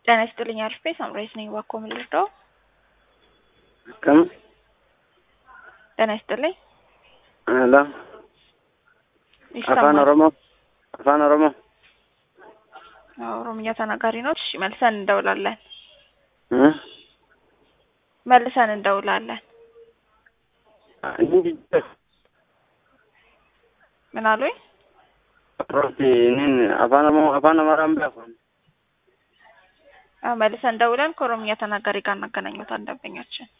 ጤና ይስጥልኝ አሪፍ ቤት ሳምራዊት ነኝ። እባክዎ ምን ልርዳዎ? ከም ጤና ይስጥልኝ ሄሎ አፋን ይሰማል? ኦሮሞ አፋን ኦሮሞ አዎ፣ ኦሮምኛ ተናጋሪ ነው። እሺ መልሰን እንደውላለን እ መልሰን እንደውላለን። ምን አሉኝ? ሮቲ ኒን አፋን ኦሮሞ አፋን አማራም ቢያፎን አዎ፣ መልሰን እንደውለን ከኦሮምኛ ተናጋሪ ጋር እናገናኘታለን ደንበኛችን